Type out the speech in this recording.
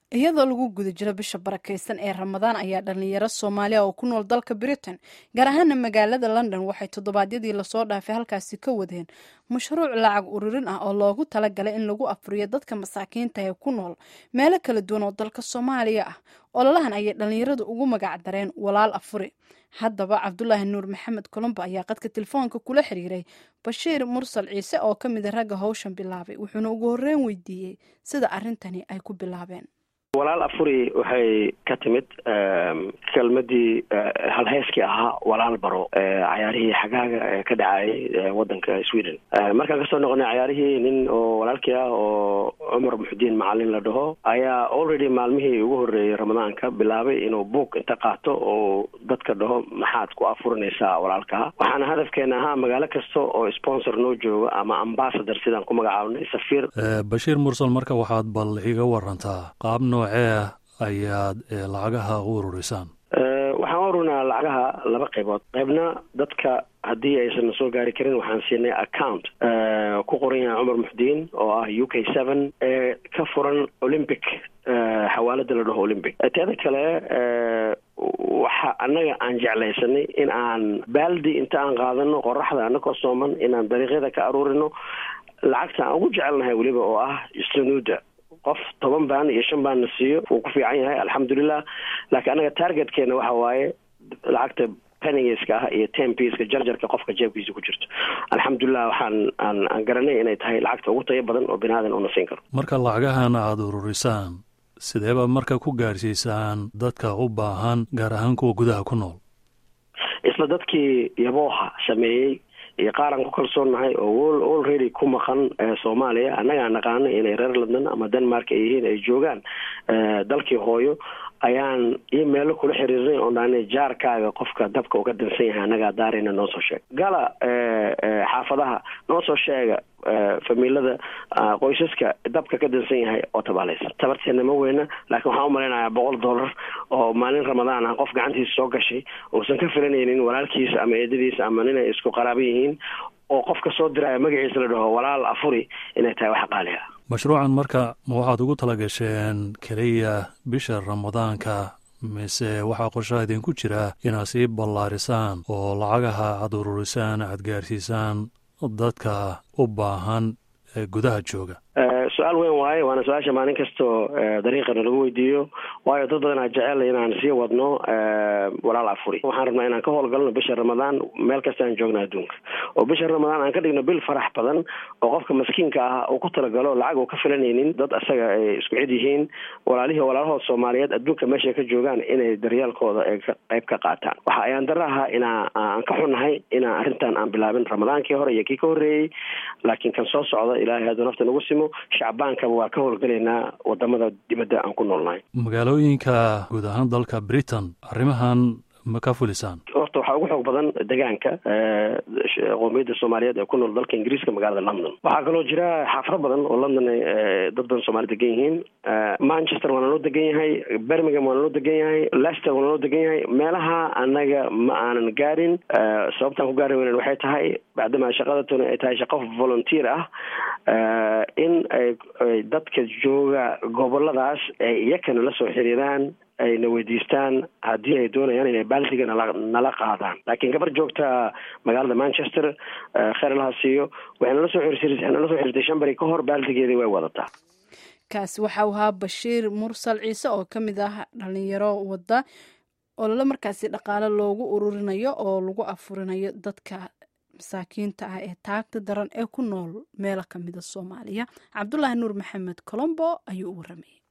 iyadoo lagu guda jiro bisha barakaysan ee ramadaan ayaa dhalinyaro soomaaliya oo ku nool dalka britain gaar ahaana magaalada london waxay toddobaadyadii lasoo dhaafay halkaasi ka wadeen mashruuc lacag ururin ah oo loogu talagalay in lagu afuriyo dadka masaakiinta ee ku nool meelo kala duwan oo dalka soomaaliya ah ololahan ayay dhalinyaradu ugu magac dareen walaal afuri haddaba cabdulaahi nuur maxamed colombo ayaa qadka telefoonka kula xiriiray bashiir mursal ciise oo ka mida ragga howshan bilaabay wuxuuna ugu horreyn weydiiyey sida arrintani ay ku bilaabeen walaal afuri waxay ka timid kelmadii halheyskii ahaa walaal baro cayaarihii xagaaga ee ka dhacayay wadanka sweden markaan kasoo noqonay cayaarihii nin oo walaalkii ah oo cumar muxudiin macalin la dhaho ayaa already maalmihii ugu horreeyey ramadaanka bilaabay inuu buug inta qaato oo dadka dhaho maxaad ku afurinaysaa walaalkaa waxaana hadafkeena ahaa magaalo kasta oo sponsor noo jooga ama ambasador sidaan ku magacaabnay safiir bashiir mursal marka waxaad bal iga warantaa qaab noocee ayaad lacagaha u ururisaan waxaan ururinaa lacagaha laba qaybood qaybna dadka haddii aysan soo gaari karin waxaan siinay account ku qoran yahay cumar muxdiin oo ah u k seven ee ka furan olympic xawaalada la dhaho olympic teeda kale waxa annaga aan jeclaysanay in aan baaldi inta aan qaadano qoraxda anakoo sooman inaan dariiqyada ka aruurino lacagta aan ugu jecelnahay weliba oo ah sanuuda qof toban baan iyo shan baanna siiyo wuu ku fiican yahay alxamdulilah laakiin anaga targetkeena waxa waaye lacagta penigeska ah iyo tempiska jarjarka qofka jeebkiisa ku jirto alxamdulilah waxaan aan aan garanay inay tahay lacagta ugu tayo badan oo binaadan una siin karo marka lacagahan aada ururisaan sideeba marka ku gaarsiisaan dadka u baahan gaar ahaan kuwa gudaha ku nool isla dadkii yabooha sameeyey iyo qaaraan ku kalsoonnahay oo already ku maqan soomaaliya annagaa naqaano inay reer london ama denmark ay yihiin ay joogaan dalkii hooyo ayaan iyo meelo kula xiriirnay oo dhaanay jaarkaaga qofka dabka uga dansan yahay annagaa daarayna noo soo sheega gala xaafadaha noo soo sheega famiilada qoysaska dabka ka dansan yahay oo tabaalaysan tabarteena ma weyna laakiin waxaan umalaynayaa boqol dollar oo maalin ramadaan ah qof gacantiisa soo gashay uusan ka filanaynin walaalkiisa ama eedadiisa ama ninay isku qaraaba yihiin oo qofka soo diraya magaciisa la dhaho walaal afuri inay tahay wax qaali ah mashruucan marka ma waxaad ugu talagasheen keliya bisha ramadaanka mise waxaa qorshaha idinku jira inaad sii ballaarisaan oo lacagaha aada ururisaan aad gaarsiisaan dadka u baahan ee gudaha jooga su-aal weyn waaye waana su-aasha maalin kastoo dariiqana lagu weydiiyo waayo dad badanaa jecel inaan sii wadno walaal afuri waxaan rabnaa inaan ka howlgalno bisha ramadaan meel kasta aan joogno adduunka oo bisha ramadaan aan ka dhigno bil farax badan oo qofka maskiinka ah uu ku talagalo lacag uu ka filanaynin dad asaga ay isku cid yihiin walaalihii walaalahood soomaaliyeed adduunka meeshay ka joogaan inay daryaalkooda ay qayb ka qaataan waxa ayaan dara ahaa inaa aan ka xunnahay inaan arrintan aan bilaabin ramadaankii hore iyo kii ka horreeyey laakiin kan soo socda ilaahay hadduu nafta nagu simo shacbaankaba waa ka howlgalaynaa wadamada dibadda aan ku noolnahay magaalooyinka guud ahaan dalka britain arrimahan ma ka fulisaan horta waxaa ugu xoog badan degaanka qoomiyadda soomaaliyeed ee ku nool dalka ingiriiska magaalada london waxaa kaloo jira xaafado badan oo london dad badan soomali degan yihiin manchester waana loo degan yahay birmingham waana loo degan yahay lester waana loo degan yahay meelaha annaga ma aanan gaarin sababtaan ku gaari weynen waxay tahay bacdama shaqadatuna ay tahay shaqo volunteer ah in ay dadka jooga goboladaas ay iyakana la soo xiriiraan ayna weydiistaan haddii ay doonayaan inay baaldiga nala nala qaadaan laakiin gabar joogta magaalada manchester kheer laha siiyo waxay nala soo waxay nala soo xiriirtay shan bari ka hor baaldigeedii way wadataa kaasi waxa uu ahaa bashiir mursal ciise oo ka mid ah dhalinyaro wadda olole markaasi dhaqaale loogu ururinayo oo lagu afurinayo dadka masaakiinta ah ee taagta daran ee ku nool meelo kamida soomaaliya cabdulaahi nuur maxamed colombo ayuu u waramayay